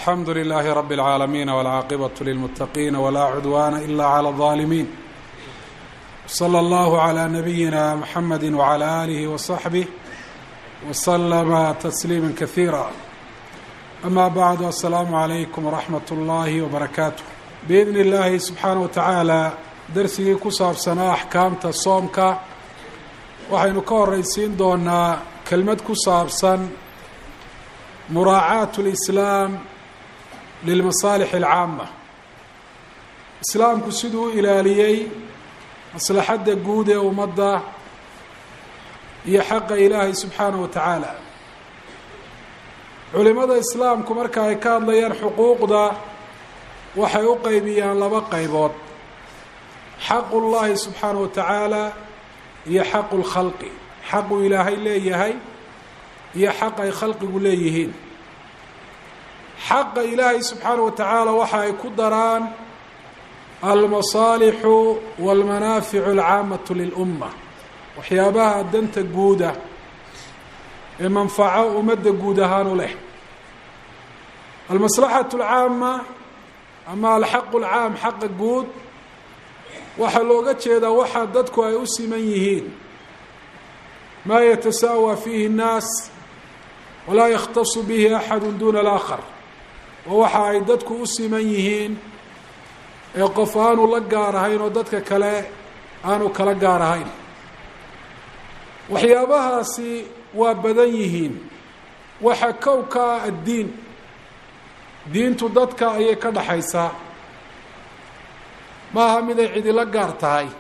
alxamdu lilaahi rabi اlcaalamiin wاlcaaqibatu lilmuttaqiina walaa cudwaana ila clى اlظaalimiin slى allahu عlى nabiyina mxamedi wعlى alihi waصaxbih waslama tasliima kasiira ama bacdu asalaamu calaykum waraxmat اllahi wbarakaatu biidni illaahi subxaana wa tacaala darsigii ku saabsanaa axkaamta soomka waxaynu ka horeysiin doonaa kelmad ku saabsan muraacaat اlislaam lilmasaalix alcaama islaamku siduu u ilaaliyey maslaxadda guud ee ummadda iyo xaqa ilaahay subxaanaه wa tacaala culimada islaamku marka ay ka hadlayaan xuquuqda waxay u qeybiyaan laba qaybood xaqu llahi subxaanaه wa tacaala iyo xaqu lkhalqi xaqu ilaahay leeyahay iyo xaq ay khalqigu leeyihiin xaqa ilaahay subxaanaه wa tacaala waxa ay ku daraan almasaalixu walmanaaficu alcaamatu lilumma waxyaabaha danta guuda ee manfaco ummadda guud ahaan u leh almaslaxatu alcaama ama alxaqu alcaam xaqa guud waxaa looga jeedaa waxaa dadku ay u siman yihiin maa yatasaawa fiihi اnnaas walaa yakhtasu bihi axadu duna alaakhar waa waxa ay dadku u siman yihiin ee qof aanu la gaar ahayn oo dadka kale aanu kala gaar ahayn waxyaabahaasi waa badan yihiin waxa kow ka ah addiin diintu dadka ayay ka dhaxaysaa ma aha mid ay cidila gaar tahay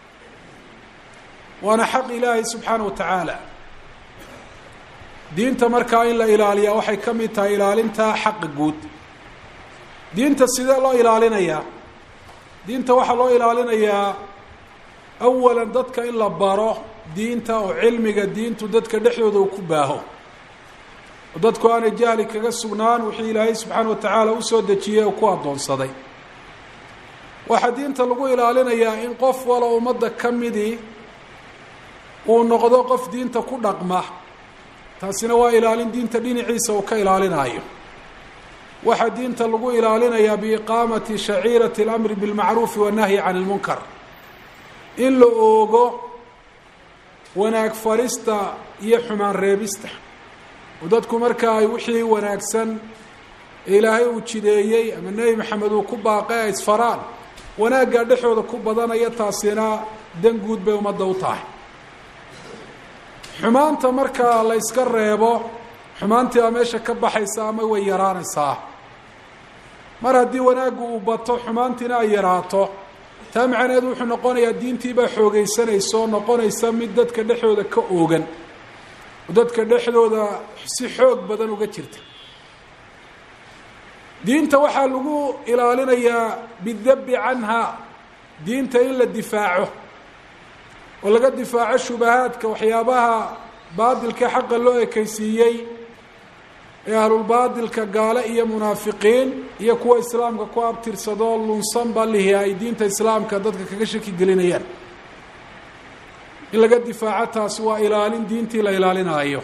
waana xaq ilaahay subxaana wa tacaala diinta markaa in la ilaaliyaa waxay ka mid tahay ilaalinta xaqa guud diinta sidee loo ilaalinayaa diinta waxaa loo ilaalinayaa awalan dadka in la baro diinta oo cilmiga diintu dadka dhexdooda uu ku baaho oo dadku aanay jahli kaga sugnaan wixii ilaahay subxaana wa tacaala usoo dejiyey oo ku addoonsaday waxaa diinta lagu ilaalinayaa in qof walo ummadda ka midii uu noqdo qof diinta ku dhaqma taasina waa ilaalin diinta dhinaciisa uu ka ilaalinayo waxaa diinta lagu ilaalinayaa biiqaamati shaciirati اlamri biاlmacruufi wannahyi can اlmunkar in la oogo wanaag farista iyo xumaan reebista oo dadku marka ay wixii wanaagsan ee ilaahay uu jideeyey ama nebi maxamed uu ku baaqay ay isfaraan wanaaggaa dhexooda ku badanaya taasina dan guud bay ummadda u tahay xumaanta marka la yska reebo xumaantii baa meesha ka baxaysa ama way yaraanaysaa mar haddii wanaaggu uu bato xumaantiina ay yaraato taa macnaheedu wuxuu noqonayaa diintiibaa xoogeysanaysa oo noqonaysa mid dadka dhexdooda ka oogan oo dadka dhexdooda si xoog badan uga jirta diinta waxaa lagu ilaalinayaa bidabi canha diinta in la difaaco oo laga difaaco shubahaadka waxyaabaha baadilka xaqa loo ekeysiiyey ee ahlulbaadilka gaale iyo munaafiqiin iyo kuwa islaamka ku abtirsadoo lunsanba lihi ay diinta islaamka dadka kaga shaki gelinayaan in laga difaaco taasi waa ilaalin diintii la ilaalinaayo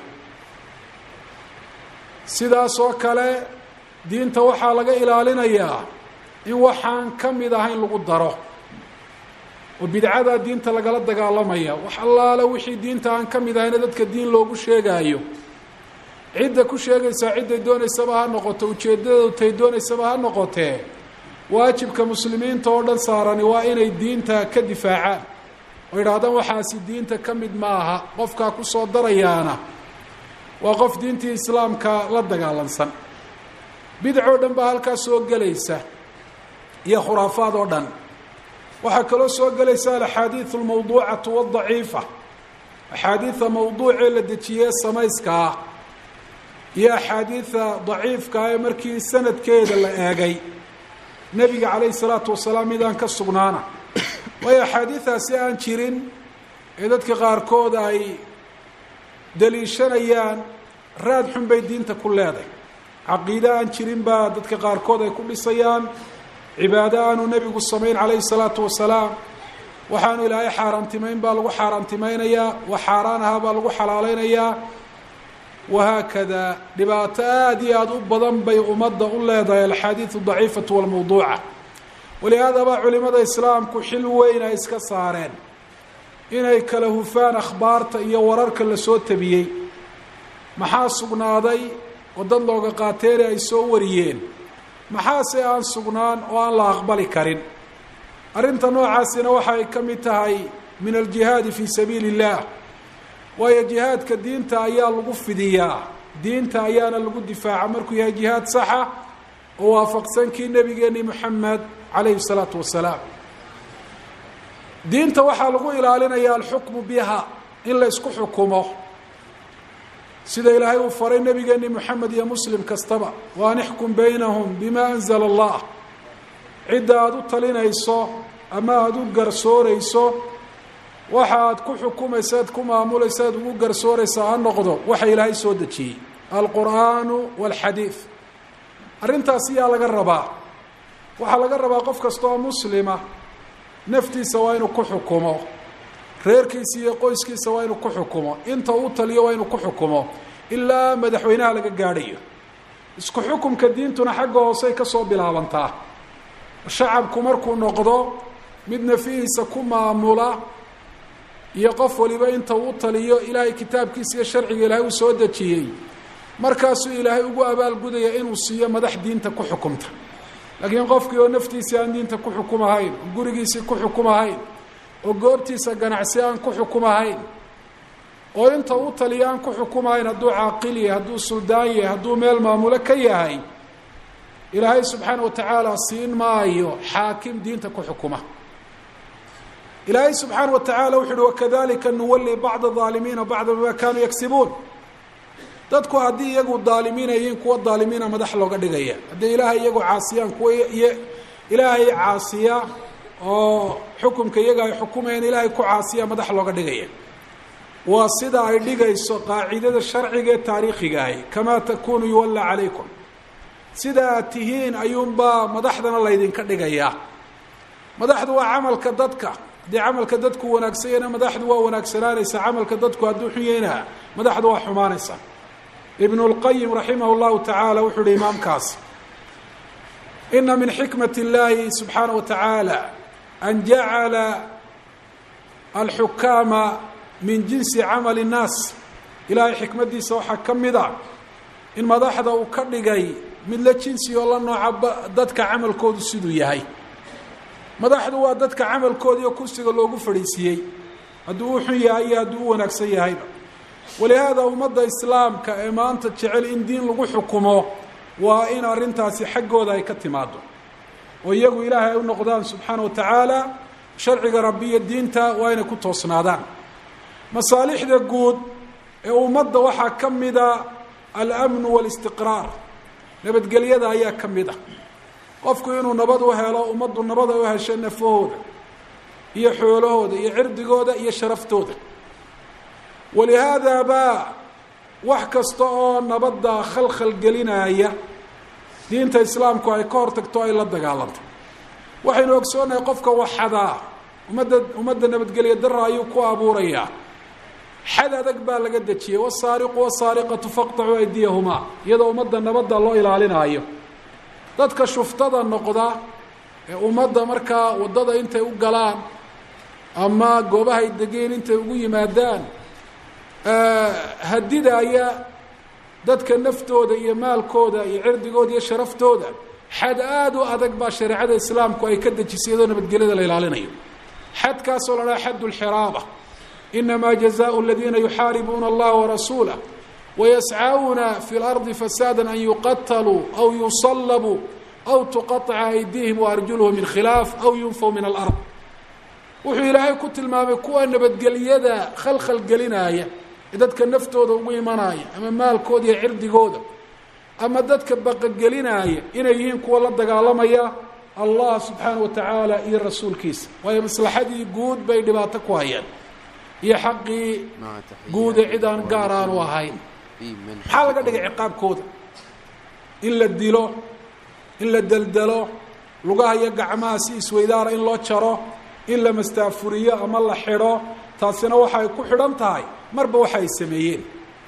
sidaas oo kale diinta waxaa laga ilaalinayaa in waxaan ka mid ahayn lagu daro oo bidcadaa diinta lagala dagaalamaya wax allaale wixii diinta aan ka mid ahayna dadka diin loogu sheegaayo cidda ku sheegaysaa cidday doonaysaba ha noqoto ujeeddadoodu tay doonaysaba ha noqotee waajibka muslimiinta oo dhan saarani waa inay diinta ka difaacaan oo yidhaahdaan waxaasi diinta ka mid ma aha qofkaa kusoo darayaana waa qof diintii islaamka la dagaalansan bidcoo dhan baa halkaa soo gelaysa iyo khuraafaad oo dhan waxaa kaloo soo gelaysa alaxaadiidu almawduucatu wadaciifa axaadiida mawduucee la dejiyee samayska ah iyo axaadiida daciifka ee markii sanadkeeda la eegay nebiga calayhi salaatu wasalaam midaan ka sugnaana waayo axaadiidaasi aan jirin ee dadka qaarkood ay daliishanayaan raad xun bay diinta ku leedahay caqiide aan jirin baa dadka qaarkood ay ku dhisayaan cibaado aanu nebigu samayn calayhi salaatu wasalaam waxaanu ilaahay xaaraantimayn baa lagu xaaraantimaynayaa wax xaaraan ahaa baa lagu xalaalaynayaa wahaakada dhibaato aada iyo aada u badan bay ummadda u leedahay alxaadiidu daciifatu walmawduuca walihaadaba culimada islaamku xil weyn ay iska saareen inay kala hufaan akhbaarta iyo wararka la soo tabiyey maxaa sugnaaday oo dad looga qaateene ay soo wariyeen maxaase aan sugnaan oo aan la aqbali karin arrinta noocaasina waxay ka mid tahay min aljihaadi fii sabiili illah waayo jihaadka diinta ayaa lagu fidiyaa diinta ayaana lagu difaaca markuu yahay jihaad saxa oo waafaqsan kii nebigeeni moxamed calayhi salaatu wasalaam diinta waxaa lagu ilaalinaya alxukmu biha in la ysku xukumo sida ilaahay uu faray nebigeeni moxamed iyo muslim kastaba wa an ixkum baynahum bima anzala allah cidda aada u talinayso ama aada u garsooreyso waxa aad ku xukumaysa aad ku maamulaysa aad ugu garsooraysa ha noqdo waxa ilaahay soo dejiyey alqur'aanu walxadiid arrintaas yaa laga rabaa waxaa laga rabaa qof kasta oo muslima naftiisa waa inuu ku xukumo reerkiisa iyo qoyskiisa waa inuu ku xukumo inta uu taliyo waa inuu ku xukumo ilaa madaxweynaha laga gaadhayo isku xukumka diintuna xagga hoosey ka soo bilaabantaa shacabku markuu noqdo mid nafihiisa ku maamula iyo qof waliba inta uu taliyo ilaahay kitaabkiisa iyo sharciga ilaahay uu soo dejiyey markaasuu ilaahay ugu abaalgudaya inuu siiyo madax diinta ku xukumta laakiin qofkii oo naftiisii aan diinta ku xukumahayn oo gurigiisii ku xukumahayn oo goobtiisa ganacsi aan ku xukumahayn oo inta uu taliyo aan ku xukumahayn hadduu caaqil yahay hadduu suldaan yahay hadduu meel maamulo ka yahay ilaahay subxaana wa tacaala siin maayo xaakim diinta ku xukuma ilaahay subxaana wa tacaala wuxu uhi wakadalika nuwali bacda aalimiina bacda bima kanuu yagsibuun dadku haddii iyagu daalimiinayiin kuwa daalimiina madax looga dhigaya haddii ilaahay iyagu caasiyaan kuwa ilaahay caasiya oo xukumka iyaga ay xukumayaan ilaahay ku caasiya madax looga dhigaya waa sida ay dhigayso qaacidada sharciga ee taariikhiga ahi kamaa takunu yuwalla calaykum sida aad tihiin ayuunbaa madaxdana laydinka dhigayaa madaxdu waa camalka dadka haddii camalka dadku wanaagsan yahna madaxdu waa wanaagsanaanaysa camalka dadku hadduu xun yahayna madaxdu waa xumaanaysa ibn اlqayim raximah اllahu tacaala wuxuu uhi imaamkaas ina min xikmat اllahi subxaanaه wa tacaala an jacala alxukaama min jinsi camali الnaas ilaahay xikmaddiisa waxaa ka mid a in madaxda uu ka dhigay mid la jinsi oo la nooca dadka camalkoodu siduu yahay madaxdu waa dadka camalkooda iyo kursiga loogu fadhiisiiyey hadduu u xun yahay iyo hadduu u wanaagsan yahayba walihaada ummadda islaamka ee maanta jecel in diin lagu xukumo waa in arrintaasi xaggooda ay ka timaado oo iyagu ilaahay ay u noqdaan subxaana wa tacaala sharciga rabbi iyo diinta waa inay ku toosnaadaan masaalixda guud ee ummadda waxaa ka mida alamnu waalistiqraar nabadgelyada ayaa ka mid ah qofku inuu nabad u helo ummaddu nabad ay u hesho nafahooda iyo xoolahooda iyo cirdigooda iyo sharaftooda walihaada baa wax kasta oo nabadda khalkhal gelinaya diinta islaamku ay ka hor tagto ay la dagaalanto waxaynu ogsoonahay qofka waxadaa ummadda ummadda nabadgelya dara ayuu ku abuurayaa xad adag baa laga dejiyey wasaariqu wasaariqatu faqtacuu aydiyahumaa iyadoo ummadda nabadda loo ilaalinaayo dadka shuftada noqda ee ummadda markaa waddada intay u galaan ama goobahay degeen intay ugu yimaadaan hadidaya dadka naftooda iyo maalkooda iyo cirdigooda iyo sharaftooda xad aada u adag baa shareecada islaamku ay ka dejisay iyadoo nabadgelyada la ilaalinayo xadkaasoo la dhaha xad lxiraaba inamaa jazaء اladiina yuxaaribuuna اllaha warasuulah wayascauna fi اlardi fasaada an yuqataluu aw yusalabuu aw tuqaطca aydihim waarjuluhum min khilaaf aw yunfaw min alard wuxuu ilaahay ku tilmaamay kuwa nabadgelyada khalkhal gelinaya ee dadka naftooda ugu imanaya ama maalkooda iyo cirdigooda ama dadka baqagelinaya inay yihiin kuwa la dagaalamaya allah subxaana wa tacaala iyo rasuulkiisa waayo maslaxadii guud bay dhibaato ku hayaan iyo xaqii guude cid aan gaar aanu ahayn maxaa laga dhigay ciqaabkooda in la dilo in la deldelo lugaha iyo gacmaha si isweydaara in loo jaro in la mastaafuriyo ama la xidho taasina waxa ay ku xidhan tahay marba waxa ay sameeyeen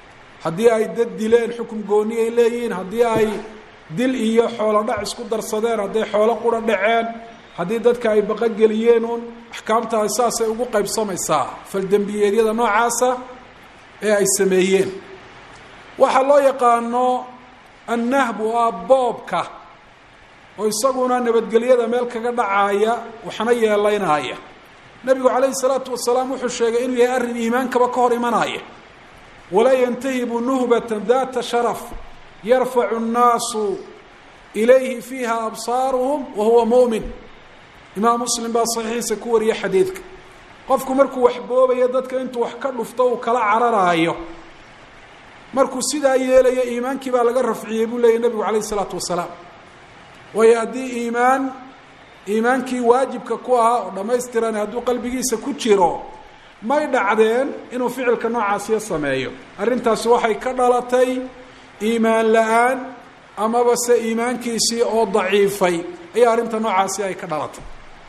haddii ay dad dileen xukum gooni ay leeyihiin haddii ay dil iyo xoolo dhac isku darsadeen hadday xoolo qura dhaceen haddii dadka ay baqogeliyeen uun axkaamtaas saasay ugu qaybsamaysaa faldembiyeedyada noocaasa ee ay sameeyeen waxaa loo yaqaano annahbu ah boobka oo isaguna nabadgelyada meel kaga dhacaaya waxna yeelaynaya nebigu calayhi salaatu wasalaam wuxuu sheegay inuu yahay arrin iimaankaba ka hor imanaya walaa yantahibu nuhbata data sharaf yarfacu nnaasu ilayhi fiiha absaaruhum wa huwa mu'min imaam muslim baa saxiixiisa ku wariye xadiidka qofku markuu wax boobayo dadka intuu wax ka dhufto uu kala cararaayo markuu sidaa yeelayo iimaankii baa laga rafciyey buu leeyay nebigu calayhi isalaatu wasalaam waayo haddii iimaan iimaankii waajibka ku ahaa oo dhammaystiran hadduu qalbigiisa ku jiro may dhacdeen inuu ficilka noocaasiyo sameeyo arrintaasi waxay ka dhalatay iimaan la-aan amaba se iimaankiisii oo daciifay ayaa arrinta noocaasi ay ka dhalatay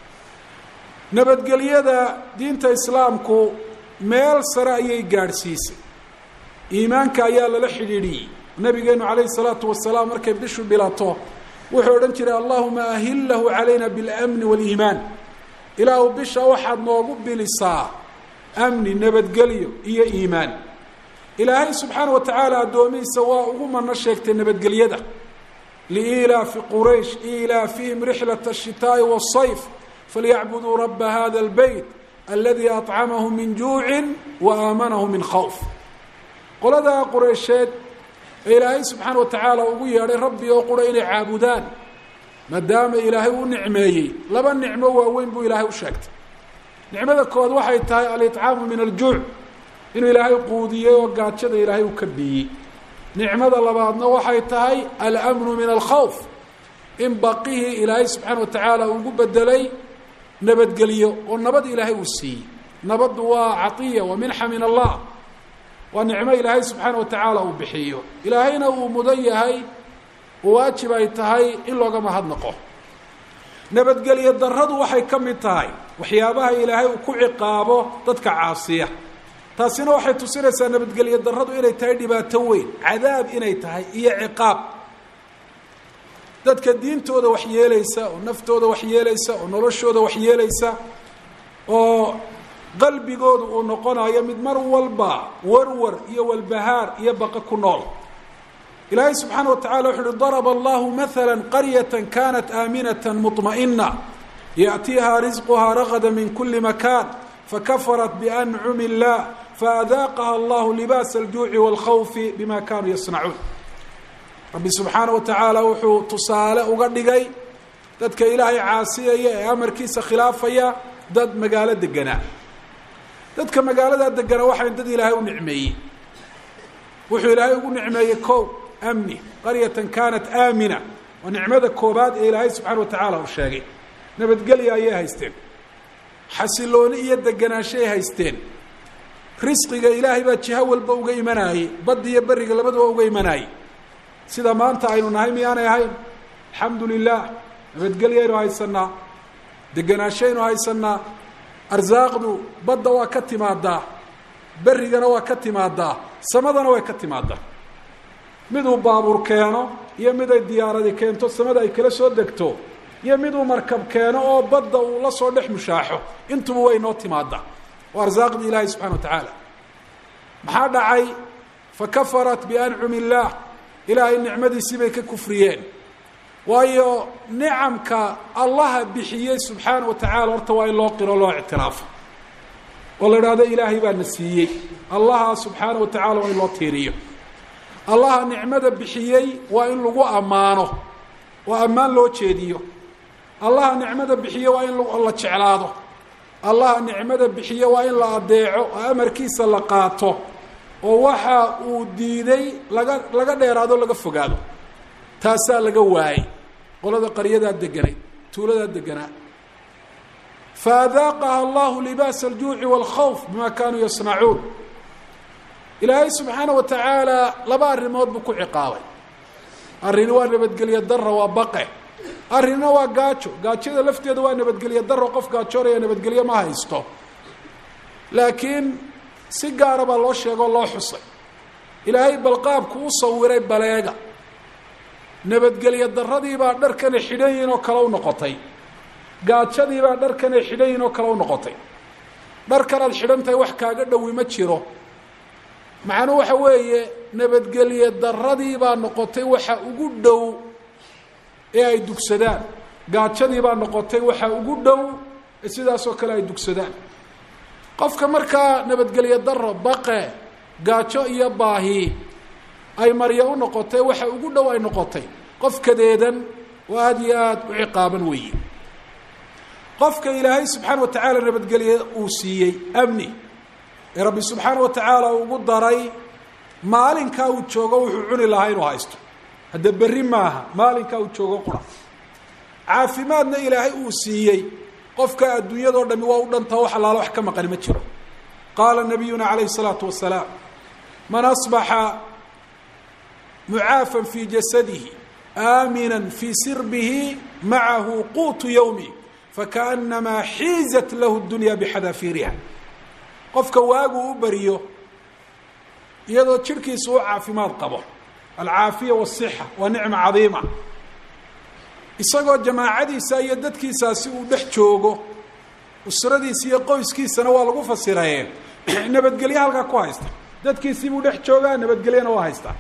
nabadgelyada diinta islaamku meel sare ayay gaadhsiisay iimaanka ayaa lala xidhiidhiyey nabigeenu calayhi salaatu wasalaam markay bishu bilato wuxuu odhan jiray allahuma ahillahu calayna biاlamni wاliimaan ilaahu bisha waxaad noogu bilisaa amni nabadgelyo iyo iimaan ilaahay subxaana wa tacaala addoomihiisa waa ugu mano sheegtay nabadgelyada liilaafi quraysh ilaafihim rixlat الshitaaءi wالsayf falyacbuduu raba hada اlbeyt aladi aطcamahu min juuci wa aamanahu min khawf qoladaa qureysheed ee ilaahay subxaana wa tacaala ugu yeedhay rabbi oo qura inay caabudaan maadaama ilaahay u nicmeeyey laba nicmo waaweyn buu ilaahay u sheegtay nicmada kood waxay tahay alicaamu min aljuuc inuu ilaahay quudiyey oo gaajada ilaahay u ka biiyey nicmada labaadna waxay tahay alamnu min alkhawf in baqihii ilaahay subxaana wa tacaala ugu bedelay nabadgelyo oo nabad ilaahay uu siiyey nabaddu waa caiya wa minxa min allah waa nicmo ilaahay subxaana wa tacaala uu bixiyo ilaahayna uu mudan yahay waajib ay tahay in looga mahadnaqo nabadgelyo daradu waxay ka mid tahay waxyaabaha ilaahay uu ku ciqaabo dadka caasiya taasina waxay tusinaysaa nabadgelyo daradu inay tahay dhibaato weyn cadaab inay tahay iyo ciqaab dadka diintooda wax yeelaysa oo naftooda wax yeelaysa oo noloshooda wax yeelaysa oo qalbigooda uu noqonayo mid mar walba warwar iyo walbahaar iyo baqa ku nool ilaahay subxaana wa tacala wuxu uhi daraba allahu maala qaryata kanat aaminata muطma'ina yaأtiiha risquhaa ragada min kuli makan fakafarat biancumi اllah faadaaqaha allahu libaas aljuuci wاlkhawfi bima kanuu yasnacuun rabbi subxaana wa tacaala wuxuu tusaale uga dhigay dadka ilaahay caasiyaya ee amarkiisa khilaafaya dad magaalo deganaa dadka magaaladaa deganaa waxay dad ilaahay u nicmeeyey wuxuu ilaahay ugu nicmeeyey kow amni qaryatan kanat aamina waa nicmada koobaad ee ilaahay subxaana wa tacaala uu sheegay nabadgelya ayay haysteen xasilooni iyo deganaanshay haysteen risqiga ilaahay baa jiho walba uga imanaayey badda iyo beriga labaduba uga imanaayey sida maanta aynu nahay miyaanay ahayn alxamdu lilah nabadgelyaynu haysanaa deganaashaynu haysanaa arsaaqdu badda waa ka timaadaa berigana waa ka timaadaa samadana way ka timaadaa miduu baabuur keeno iyo miday diyaaradi keento samada ay kala soo degto iyo miduu markab keeno oo badda uu la soo dhex mushaaxo intuba way noo timaadaa waa arsaaqdii ilaahay subxana wa tacaala maxaa dhacay fakafarat biancumi illaah ilaahay nicmadiisii bay ka kufriyeen waayo nicamka allaha bixiyey subxaana wa tacaala horta waa in loo qiro loo ictiraafo oo la idhaahdo ilaahay baa na siiyey allaha subxaana wa tacala waa in loo tiiriyo allaha nicmada bixiyey waa in lagu ammaano oo ammaan loo jeediyo allaha nicmada bixiye waa in la jeclaado allaha nicmada bixiye waa in la adeeco oo amarkiisa la qaato oo waxa uu diiday laga laga dheeraado laga fogaado taasaa laga waayey qolada qaryadaa deganay tuuladaa deganaa faadaaqaha allahu libaas aljuuci wاlkhawf bima kanuu yasnacuun ilaahay subxaana wa tacaala laba arrimood buu ku ciqaabay arrini waa nabadgelyo dara waa baqe arrinna waa gaajo gaajada lafteeda waa nabadgelyo daro qof gaajoonaya nabadgelyo ma haysto laakiin si gaara baa loo sheegoo loo xusay ilaahay balqaabku u sawiray baleega nabadgelyo darradiibaa dharkanay xidhan yihin oo kale u noqotay gaajadiibaa dharkanay xidhan yihin oo kale u noqotay dharkanaad xidhan tahay wax kaaga dhowi ma jiro macnuu waxa weeye nabadgelye darradiibaa noqotay waxa ugu dhow ee ay dugsadaan gaajadiibaa noqotay waxa ugu dhow ee sidaasoo kale ay dugsadaan qofka markaa nabadgelye daro baqe gaajo iyo baahi ay marya u noqotay waxa ugu dhow ay noqotay qof kadeedan oo aada iyo aada u ciqaaban weeye qofka ilaahay subxaana wa tacaala nabadgelye uu siiyey amni ee rabbi subxaana wa tacaala ugu daray maalinkaa uu joogo wuxuu cuni lahaa inuu haysto hadda berri maaha maalinkaa uu joogo qura caafimaadna ilaahay uu siiyey qofka adduunyadao dhami waa u dhanta wax allaala wax ka maqani ma jiro qaala nabiyuna calayhi الsalaatu wasalaam man asbaxa mucaafan fii jasadihi aamina fii sirbihi macahu quutu yowmi fakaأnamaa xiizat lahu اdunya bxadaafiriha qofka waagu u bariyo iyadoo jirhkiisa u caafimaad qabo alcaafiya wالصixa waa nicma cadiima isagoo jamaacadiisa iyo dadkiisaasi uu dhex joogo usradiisa iyo qoyskiisana waa lagu fasiraye nabadgelye halkaa ku haysta dadkiisii buu dhex joogaa nabadgelyana waa haystaa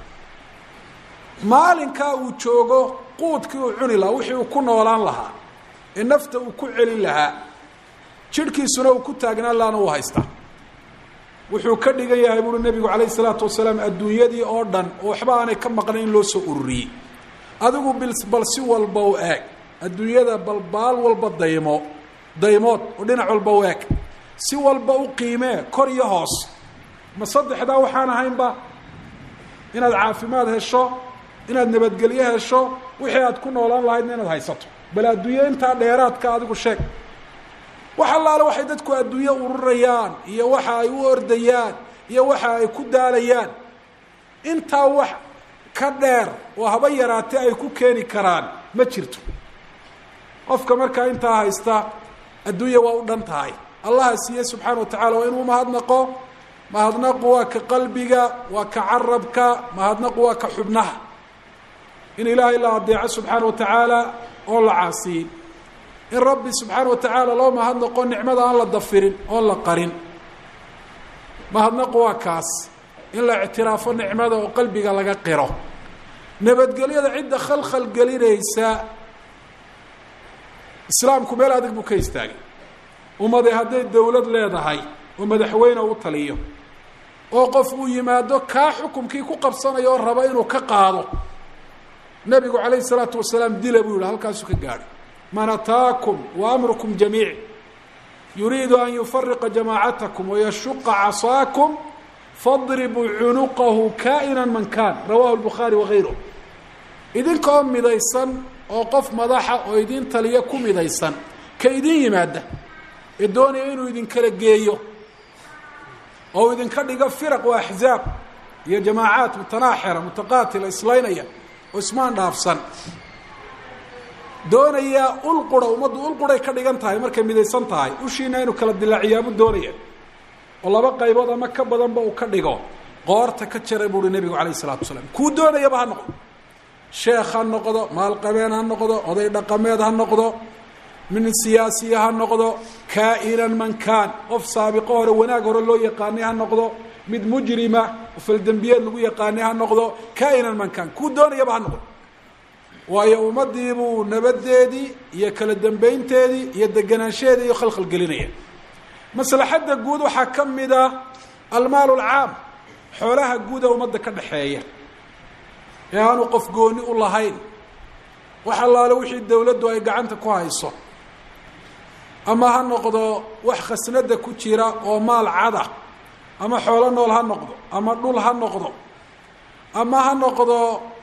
maalinkaa uu joogo quudkii uu cuni lahaa wixii uu ku noolaan lahaa ee nafta uu ku celin lahaa jidhkiisuna uu ku taagnaan lahaana uu haystaa wuxuu ka dhigan yahay buuri nebigu calayh isalaatu wasalaam adduunyadii oo dhan oo waxba aanay ka maqnayn in loo soo ururiyey adigu bil bal si walba u eeg adduunyada bal baal walba daymo daymood oo dhinac walba u eeg si walba u qiimee kor iyo hoos ma saddexdaa waxaan ahaynba inaad caafimaad hesho inaad nabadgelyo hesho wixii aad ku noolaan lahaydna inaad haysato bal adduunye intaa dheeraadka adigu sheeg wax allaale waxay dadku adduunye ururayaan iyo waxa ay u ordayaan iyo waxa ay ku daalayaan intaa wax ka dheer oo haba yaraatee ay ku keeni karaan ma jirto qofka markaa intaa haysta adduunya waa u dhan tahay allaha siiye subxaana wa tacala waa inuu mahadnaqo mahadnaqu waa ka qalbiga waa ka carabka mahadnaqu waa ka xubnaha in ilaahay la adeeco subxaana wa tacaala oon la caasiyin in rabbi subxaana wa tacaala loo mahadnaqo nicmada aan la dafirin oon la qarin mahadnaqu waa kaas in la ictiraafo nicmada oo qalbiga laga qiro nabadgelyada cidda khalkhal gelinaysa islaamku meel adag buu ka istaagay ummade hadday dawlad leedahay oo madaxweyne u taliyo oo qof uu yimaado kaa xukumkii ku qabsanaya oo raba inuu ka qaado nebigu calayh isalaatu wasalaam dila buu yihi halkaasuu ka gaadhay man ataakum wa amrukum jamiic yuriidu an yufariqa jamaacatakum wayashuqa casaakum fadribuu cunuqahu kaa'ina man kaan rawahu lbukhaari wagayruh idinkaoo midaysan oo qof madaxa oo idin taliya ku midaysan ka idin yimaada ee doonaya inuu idinkala geeyo oo idinka dhigo firaq wa axzaab iyo jamaacaat mutanaaxira mutaqaatila islaynaya oo ismaan dhaafsan doonaya ulqura ummaddu ulquray ka dhigan tahay markay midaysan tahay ushiina inuu kala dilaaciyaabuu doonaya oo laba qaybood ama ka badanba uu ka dhigo qoorta ka jaray buuhi nebigu calayh isalaatu wasalaam kuu doonayaba ha noqdo sheekh ha noqdo maalqabeen ha noqdo oday dhaqameed ha noqdo min siyaasiya ha noqdo kaa'inan man kaan qof saabiqo hore wanaag hore loo yaqaanay ha noqdo mid mujrima oo faldembiyeed lagu yaqaanay ha noqdo kaa'inan man kaan kuu doonayaba ha noqdo waayo ummadiibuu nabadeedii iyo kala dambeynteedii iyo deganaanshaheedii iyo khalkhal gelinaya maslaxadda guud waxaa ka mid a almaal alcaam xoolaha guuda ummadda ka dhexeeya ee aanu qof gooni u lahayn wax allaale wixii dawladdu ay gacanta ku hayso ama ha noqdo wax khasnada ku jira oo maal cada ama xoolo nool ha noqdo ama dhul ha noqdo ama ha noqdo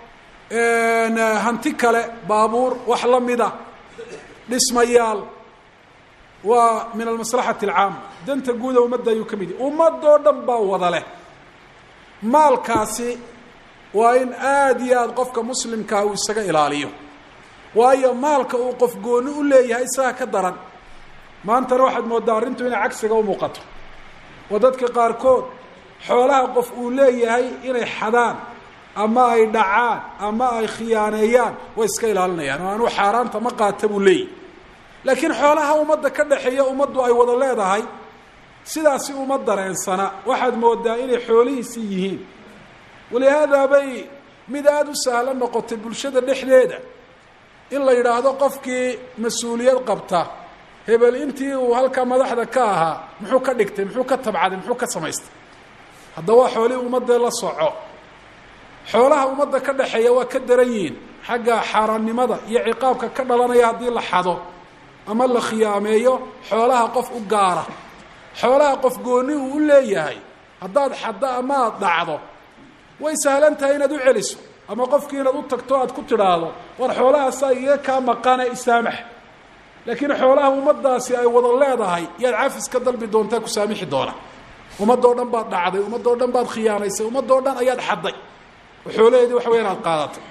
hanti kale baabuur wax la mida dhismayaal waa min almaslaxati alcaama danta guuda ummadda ayuu ka mid yahy ummadoo dhan baa wada leh maalkaasi waa in aada iyo aada qofka muslimkaa uu isaga ilaaliyo waayo maalka uu qof gooni u leeyahay isaga ka daran maantana waxaad mooddaa arrintu inay cagsiga u muuqato oo dadka qaarkood xoolaha qof uu leeyahay inay xadaan ama ay dhacaan ama ay khiyaaneeyaan way iska ilaalinayaan oo anuu xaaraanta ma qaata buu leeyahy laakiin xoolaha ummadda ka dhexeeya ummaddu ay wada leedahay sidaasi uma dareensana waxaad moodaa inay xoolihiisii yihiin walihaada bay mid aada u sahlan noqotay bulshada dhexdeeda in la yidhaahdo qofkii mas-uuliyad qabta hebel intii uu halkaa madaxda ka ahaa muxuu ka dhigtay muxuu ka tabcaday muxuu ka samaystay haddaba xoolihii ummadda la soco xoolaha ummadda ka dhexeeya waa ka daran yihiin xagga xaaraannimada iyo ciqaabka ka dhalanaya haddii la xado ama la khiyaameeyo xoolaha qof u gaara xoolaha qof gooni uu u leeyahay haddaad xaddo ama aada dhacdo way sahlan tahay inaad u celiso ama qofkii inaad u tagto aad ku tidhaahdo war xoolahaasaa iga kaa maqane isaamax laakiin xoolaha ummaddaasi ay wada leedahay yaad cafis ka dalbi doontaa ku saamixi doona ummadoo dhan baad dhacday ummadoo dhan baad khiyaanaysay ummadoo dhan ayaad xadday oo xoolaheedii waxa weya inaad qaadatay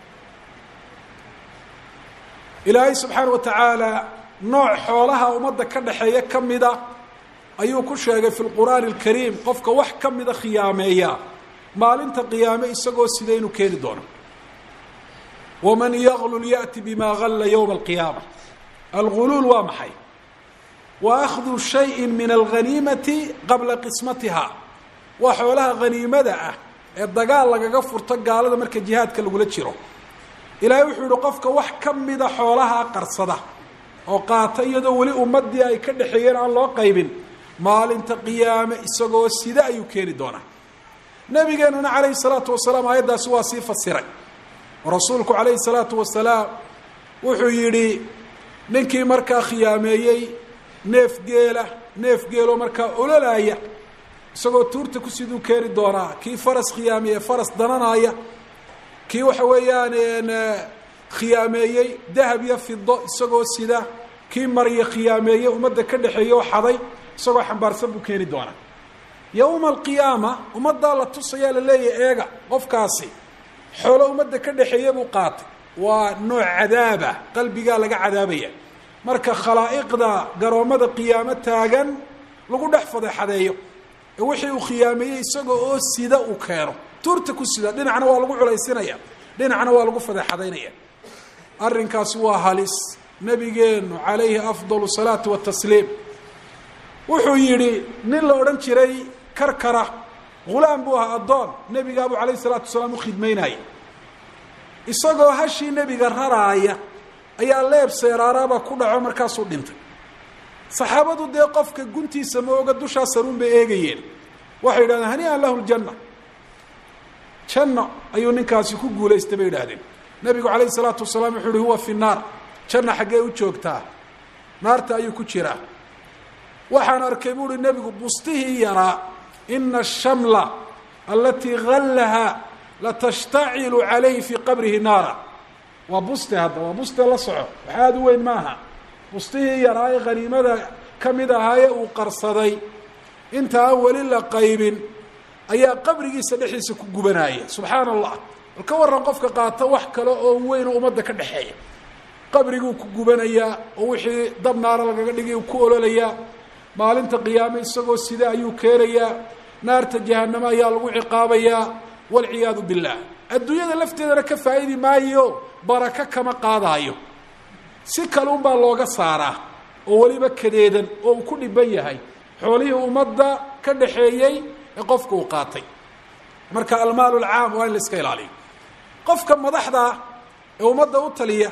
ilaahay subxaana wa tacaala nooc xoolaha ummadda ka dhexeeya ka mida ayuu ku sheegay fi lqur'aani alkariim qofka wax ka mida khiyaameeya maalinta qiyaame isagoo sida inuu keeni doono waman yaglul ya'ti bima galla yowma alqiyaama alguluul waa maxay wa akhdu shayin min alghaniimati qabla qismatiha waa xoolaha haniimada ah ee dagaal lagaga furto gaalada marka jihaadka lagula jiro ilaahay wuxuu yihi qofka wax ka mida xoolaha qarsada oo qaata iyadoo weli ummadii ay ka dhexeeyeen aan loo qaybin maalinta qiyaame isagoo sida ayuu keeni doonaa nabigeenuna calayhi salaatu wasalaam aayaddaasi waa sii fasiray oo rasuulku calayhi salaatu wasalaam wuxuu yidhi ninkii markaa khiyaameeyey neef geela neef geeloo markaa ololaaya isagoo tuurta ku siduu keeni doonaa kii faras khiyaameeye faras dananaaya kii waxa weeyaan khiyaameeyey dahab iyo fido isagoo sida kii marya khiyaameeyey ummadda ka dhexeeye oo xaday isagoo xambaarsan buu keeni doonaa yowma alqiyaama ummaddaa la tusayaa la leeyahy eega qofkaasi xoolo ummadda ka dhexeeye buu qaatay waa nooc cadaaba qalbigaa laga cadaabaya marka khalaa'iqda garoommada qiyaamo taagan lagu dhex fadeexadeeyo ee wixii uu khiyaameeyey isaga oo sida uu keeno tuurta ku sida dhinacna waa lagu culaysinaya dhinacna waa lagu fadeexadaynaya arrinkaasi waa halis nabigeenu calayhi afdalu salaatu watasliim wuxuu yidhi nin la odhan jiray karkara hulaam buu ahaa addoon nebigaabuu calayhi salaatu wasalaam u khidmaynaya isagoo hashii nebiga raraaya ayaa leeb seeraaraaba ku dhaco markaasuu dhintay saxaabadu dee qofka guntiisa ma oga dushaa saruun bay eegayeen waxay yidhahdeen hanii'an lahu ljanna janno ayuu ninkaasi ku guulaystay bay yidhaahdeen nebigu calayhi salaatu wasalaam wuxuu uhi huwa fi naar janna xaggee u joogtaa naarta ayuu ku jiraa waxaan arkay bu uhi nebigu bustihii yaraa ina ashamla alatii gallaha latashtacilu calayhi fii qabrihi naara waa buste hadda waa buste la soco wax aada u weyn maaha bustihii yaraa ee khaniimada ka mid ahaaye uu qarsaday inta aan weli la qaybin ayaa qabrigiisa dhexdiisa ku gubanaya subxaana allah bal ka warran qofka qaata wax kale oo weyn oo ummadda ka dhexeeya qabriguu ku gubanayaa oo wixii dab naara lagaga dhigay uu ku ololayaa maalinta qiyaame isagoo sida ayuu keenayaa naarta jahanamo ayaa lagu ciqaabayaa walciyaadu billaah adduunyada lafteedana ka faa'idi maayo barako kama qaadaayo si kale unbaa looga saaraa oo weliba kadeedan oo uu ku dhiban yahay xoolihii ummadda ka dhaxeeyey ee qofka uu qaatay marka almaalu alcaam waa in la iska ilaaliyo qofka madaxda ee ummadda u taliya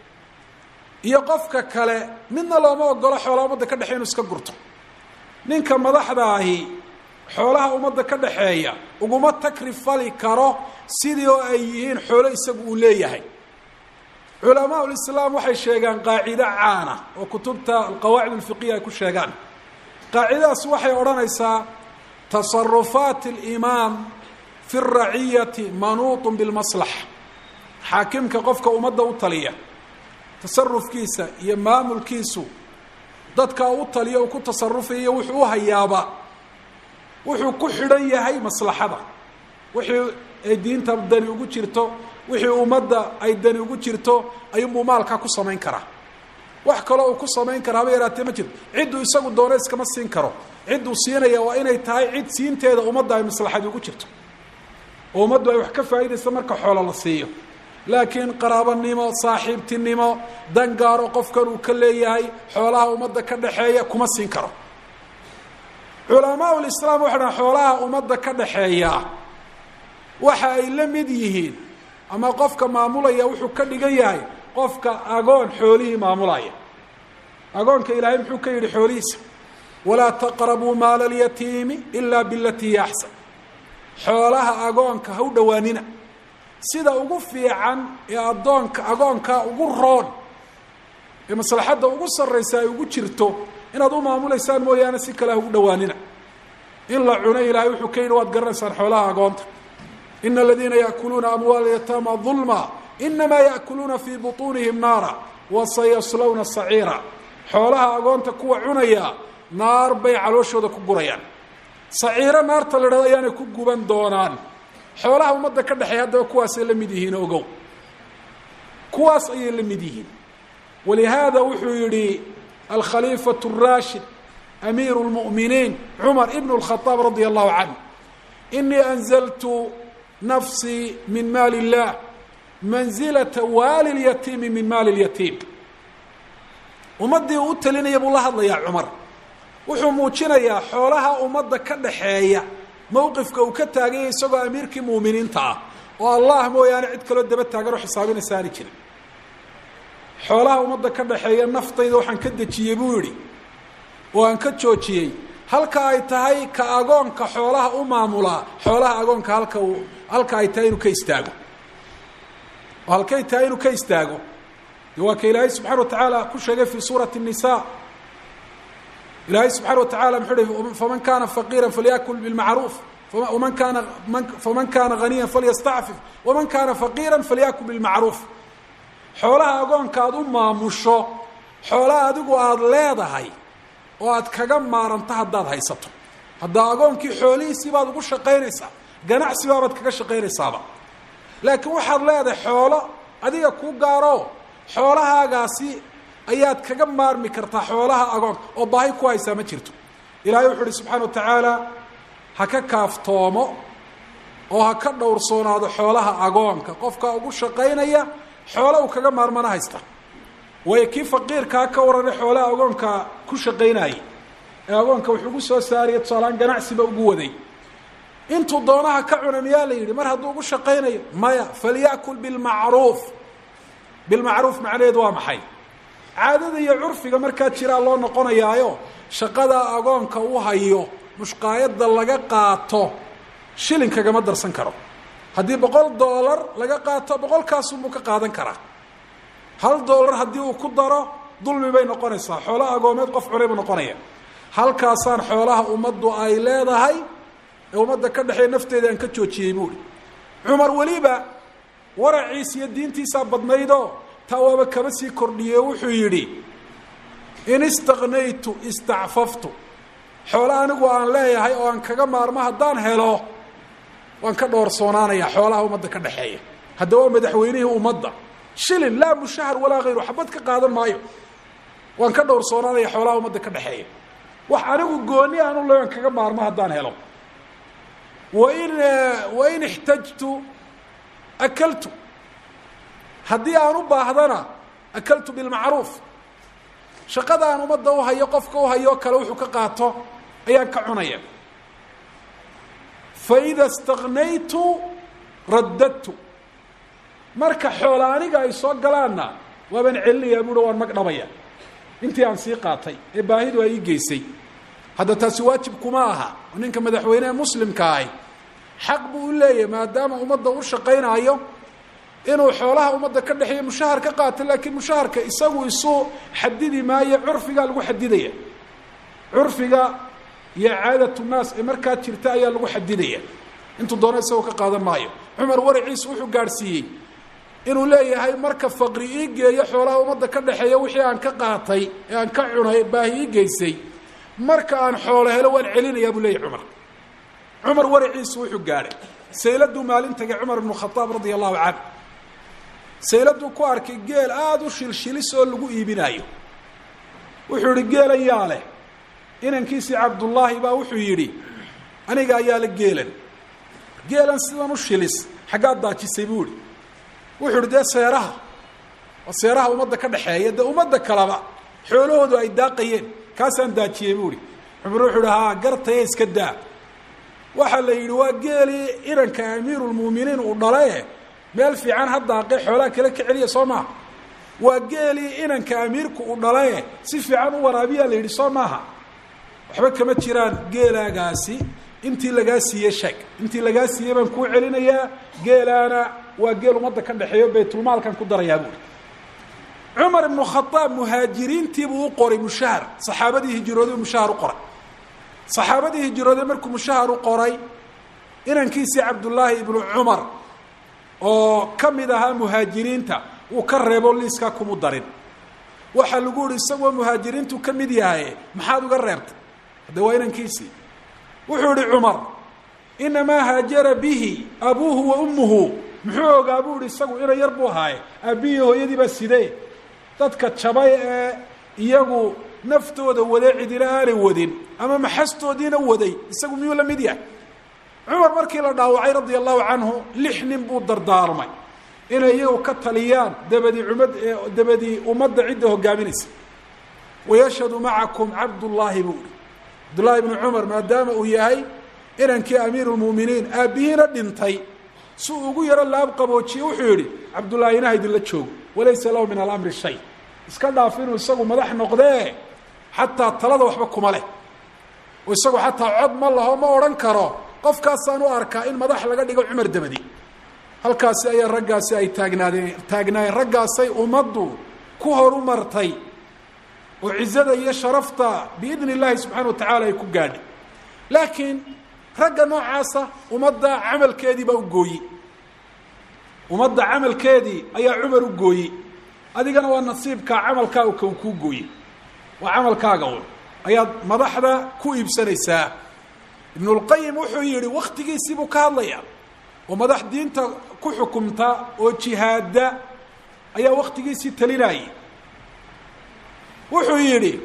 iyo qofka kale midna looma ogolo xoolaha ummadda ka dhexeya inu iska gurto ninka madaxda ahi xoolaha ummadda ka dhaxeeya uguma takrifali karo sidii oo ay yihiin xoolo isagu uu leeyahay culamaa lislaam waxay sheegaan qaacido caana oo kutubta alqawaacid alfiqiya ay ku sheegaan qaacidadaas waxay odhanaysaa tasarufaat alimaam fi raciyati manuutun bilmaslaxa xaakimka qofka ummadda u taliya tasarufkiisa iyo maamulkiisu dadka u taliya uu ku tasarufayo wuxuu u hayaaba wuxuu ku xidhan yahay maslaxada wixii ay diinta dani ugu jirto wixii ummadda ay dani ugu jirto ayuunbuu maalkaa ku samayn karaa wax kaloo uu ku samayn kara haba yaraatee ma jirto cidduu isagu doona iskama siin karo cidduu siinaya waa inay tahay cid siinteeda ummadda ay maslaxadi ugu jirto oo ummaddu ay wax ka faa'iidaysa marka xoolo la siiyo laakiin qaraabanimo saaxiibtinimo dangaaro qofkan uu ka leeyahay xoolaha ummadda ka dhaxeeya kuma siin karo culamaa lislaam waxay dhahan xoolaha ummadda ka dhaxeeya waxa ay la mid yihiin ama qofka maamulaya wuxuu ka dhigan yahay qofka agoon xoolihii maamulaya agoonka ilaahay muxuu ka yidhi xoolihiisa walaa taqrabuu maala alyatiimi ilaa bilatii hiya axsan xoolaha agoonka ha u dhowaanina sida ugu fiican ee addoonka agoonka ugu roon ee maslaxadda ugu sarraysa ay ugu jirto inaad u maamulaysaan mooyaane si kale ha ugu dhowaanina in la cuno ilaahay wuxuu ka yidhi waad garanaysaan xoolaha agoonta ina aladiina yaakuluuna amwaala yataama dulma inamaa yaakuluuna fii butuunihim naara wa sayaslawna saciira xoolaha agoonta kuwa cunaya naar bay calooshooda ku gurayaan saciiro naarta la dhahdo ayaanay ku guban doonaan xoolaha ummadda ka dhexeeya haddaba kuwaasay la mid yihiin ogow kuwaas ayay la mid yihiin walihaada wuxuu yidhi alkhaliifatu الraashid amiiru اlmu'miniin cumar ibn اlkhadaab radia allahu canه inii anzaltu nafsii min maali اllah manzilata waali اlyatiimi min maali اlyatiim ummaddii uu u talinaya buu la hadlayaa cumar wuxuu muujinayaa xoolaha ummadda ka dhaxeeya mowqifka uu ka taaganya isagoo amiirkii muuminiinta ah oo allah mooyaane cid kaloo daba taagan oo xisaabinaysa aani jirin xoolaha ummadda ka dhaxeeya naftayda waxaan ka dejiyey buu yidhi oo aan ka joojiyey halka ay tahay ka agoonka xoolaha u maamulaa xoolaha agoonka halka uu halka ay tahay inuu ka istaago oo halkay tahay inuu ka istaago de waa ka ilaahay subxana wa tacaala ku sheegay fi suurati الnisa ilaahay subxaana wa tacala muxuu hi faman kana faqiira falyakul bilmacruuf man kaana faman kaana haniya falyastacfif waman kaana faqiira falyakul bilmacruuf xoolaha agoonka aad u maamusho xoolaha adigu aada leedahay oo aad kaga maaranto haddaad haysato haddaa agoonkii xoolihiisii baad ugu shaqaynaysaa ganacsi baabaad kaga shaqaynaysaaba laakiin waxaad leedahay xoolo adiga kuu gaaro xoolahaagaasi ayaad kaga maarmi kartaa xoolaha agoonka oo baahi ku haysaa ma jirto ilaahay wuxu uhi subxaana wa tacaala ha ka kaaftoomo oo ha ka dhowrsoonaado xoolaha agoonka qofka ugu shaqaynaya xoolo uu kaga maarmana haysta waayo kii faqiirkaa ka warranay xoolaha agoonka ku shaqaynayay ee agoonka wuxuu ugu soo saaraya tusaalaan ganacsiba ugu waday intuu doonaha ka cuna miyaa la yidhi mar hadduu ugu shaqaynayo maya falyakul bilmacruuf bilmacruuf macnaheedu waa maxay caadada iyo curfiga markaa jiraa loo noqonayaayo shaqada agoonka u hayo mushqaayadda laga qaato shilin kagama darsan karo haddii boqol doolar laga qaato boqolkaasunbuu ka qaadan karaa hal doolar haddii uu ku daro dulmi bay noqonaysaa xoolaha agoomeed qof cunay buu noqonaya halkaasaan xoolaha ummaddu ay leedahay ee ummadda ka dhexeeya nafteeda aan ka joojiyey buuhi cumar weliba waraciis iyo diintiisaa badnaydoo taa waaba kaba sii kordhiye wuxuu yidhi in istaknaytu istacfaftu xoolo anigu aan leeyahay oo aan kaga maarmo haddaan helo waan ka dhowrsoonaanaya xoolaha ummadda ka dhexeeya hadda waa madaxweynihii ummadda shilin laa mushahar walaa hayru xabad ka qaadan maayo waan ka dhowrsoonaanaya xoolaha ummadda ka dhexeeya wax anigu gooni aan u le aan kaga maarmo haddaan helo wain wain ixtajtu akaltu haddii aan u baahdana akaltu bilmacruuf shaqada aan ummadda u hayo qofka u hayo kale wuxuu ka qaato ayaan ka cunaya faida istaknaytu raddadtu marka xoola aniga ay soo galaanna waabaan celinayaa buuhi waan mag dhabaya intii aan sii qaatay ee baahidu ay ii geysay hadda taasi waajib kuma aha ninka madaxweynehe muslimka ahi xaq buu u leeyahay maadaama ummadda u shaqaynaayo inuu xoolaha ummadda ka dhexeeya mushahar ka qaato laakiin mushaharka isagu isu xadidi maayo curfigaa lagu xadidaya curfiga iyo caadatu naas ee markaa jirta ayaa lagu xadidaya intuu doono isagoo ka qaadan maayo cumar waraciis wuxuu gaadhsiiyey inuu leeyahay marka faqri ii geeyo xoolaha ummadda ka dhexeeya wixii aan ka qaatay ee aan ka cunay baahi ii geysay marka aan xoolo helo waan celinayaa buu leeyahy cumar cumar waraciisu wuxuu gaadhay sayladuu maalin tagay cumar ibnu khadaab radia allahu canhu sayladuu ku arkay geel aada u shilshilis oo lagu iibinaayo wuxuu yihi geelan yaa leh inankiisii cabdullaahi baa wuxuu yidhi aniga ayaa la geelan geelan sidan u shilis xaggaad daajisay buu ihi wuxuu ihi dee seeraha waa seeraha ummadda ka dhexeeya dee ummadda kaleba xoolahoodu ay daaqayeen kaasaan daajiyey buu ihi cumar wuxuu ihi haa gartaye iska daa waxaa la yidhi waa geelii inanka amiirulmu'miniin uu dhale meel fiican ha daaqe xoolaha kale ka celiya soo maaha waa geelii inanka amiirku uu dhale si fiican u waraabiyaa la yidhi soo maaha waxba kama jiraan geelaagaasi intii lagaa siiyey sheeg intii lagaa siiyey baan kuu celinayaa geelaana waa geel ummadda ka dhexeeyo baytulmaalkan ku darayaa buuri cumar ibnu khadaab muhaajiriintiibuu u qoray mushahar saxaabadii hijrooday mushahar u qoray saxaabadii hijrooday markuu mushahar u qoray inankiisii cabdullaahi ibnu cumar oo ka mid ahaa muhaajiriinta uu ka reebo liiskaa kumu darin waxaa lagu yihi isagoo muhaajiriintu ka mid yahay maxaad uga reebtay hadde waa inankiisii wuxuu yihi cumar inamaa haajara bihi abuuhu wa ummuhu muxuu ogaa buu ihi isagu ina yar buu ahaaye aabbihii hooyadii baa sidee dadka jabay ee iyagu naftooda wada cidina aanay wadin ama maxastoodiina waday isagu miyuu la mid yahay cumar markii la dhaawacay radia allahu canhu lix nin buu dardaarmay inay iyagu ka taliyaan dabadii umad dabadii ummadda cidda hogaaminaysa wayashhadu macakum cabdullaahi buu ihi cabdullaahi bnu cumar maadaama uu yahay inankii amiiru lmu'miniin aabbihiina dhintay si uu ugu yaro laab qaboojiye wuxuu yidhi cabdullaahi ha idinla joogo walaysa lahu min alamri shay iska dhaaf inuu isagu madax noqdee xataa talada waxba kuma leh oo isagu xataa cod ma laho ma odhan karo qofkaasaan u arkaa in madax laga dhigo cumar dabadi halkaasi ayaa raggaasi ay taagnaadeen taagnaayeen raggaasay ummaddu ku horu martay oo cizada iyo sharafta biidni illaahi subxaana wa tacaala ay ku gaadhay laakiin ragga noocaasa ummadda camalkeedii baa u gooyi ummadda camalkeedii ayaa cumar u gooyi adigana waa nasiibkaa camalkaaga ka kuu gooye waa camalkaaga un ayaad madaxda ku iibsanaysaa ibnulqayim wuxuu yidhi waktigiisii buu ka hadlaya oo madax diinta ku xukumta oo jihaada ayaa waktigiisii talinayay wuxuu yidhi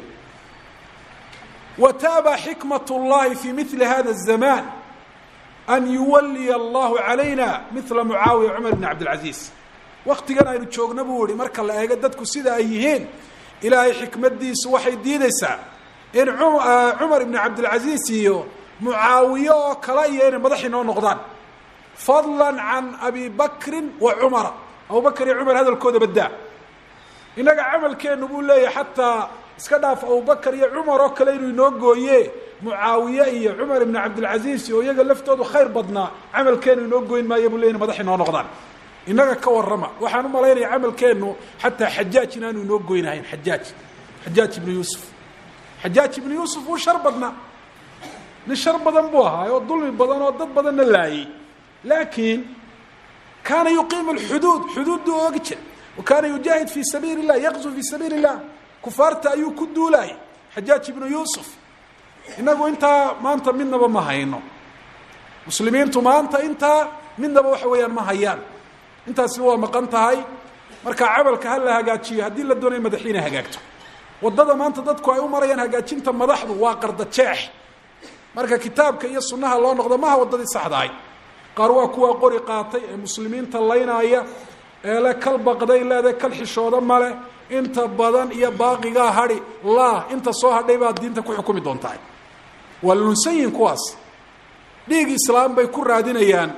wataaba xikmat اllahi fi mili hada الzaman an yuwaliya allahu calayna mila mucaawiya cumar bn cabdilcaziiz waktigan aynu joogna buu yihi marka la eego dadku sida ay yihiin ilaahay xikmadiisu waxay diideysaa in cumar ibn cabdilcaziiz iyo mucaawiye oo kale iyo inay madax inoo noqdaan fadla can abi bakrin wa cumara abubakr iyo cumar hadalkooda badaa innaga camalkeenu buu leeyahay xataa iska dhaaf abubakar iyo cumar oo kale inuu inoo gooye mucaawiye iyo cumar ibn cabdilcaziiz oo iyaga laftoodu khayr badnaa camalkeenu inoo goyn maayo buu leya ina madax inoo noqdaan innaga ka warrama waxaan u malaynaya camalkeenu xataa xajaaj inaanu inoo goynahayn xajaaj xajaaj ibnu yuusuf xajaaj ibnu yuusuf wuu shar badnaa nin shar badan buu ahaa oo dulmi badan oo dad badanna laayey laakiin kaana yuqiimu alxuduud xuduudduu oogi jira wa kaana yujaahid fii sabiili illah yaqzu fii sabiili illah kufaarta ayuu ku duulaayay xajaaj ibnu yuusuf innagu intaa maanta midnaba ma hayno muslimiintu maanta intaa midnaba waxa weeyaan ma hayaan intaasi waa maqan tahay marka camalka ha la hagaajiyo haddii la doonayo madaxiina hagaagto waddada maanta dadku ay u marayaan hagaajinta madaxdu waa qarda jeex marka kitaabka iyo sunnaha loo noqdo maha waddadii saxdahay qaar waa kuwaa qori qaatay ee muslimiinta laynaaya ee le kal baqday leede kal xishooda male inta badan iyo baaqigaa hadhi laa inta soo hadhay baad diinta ku xukumi doontahay waa lunsayin kuwaas dhiig islaam bay ku raadinayaan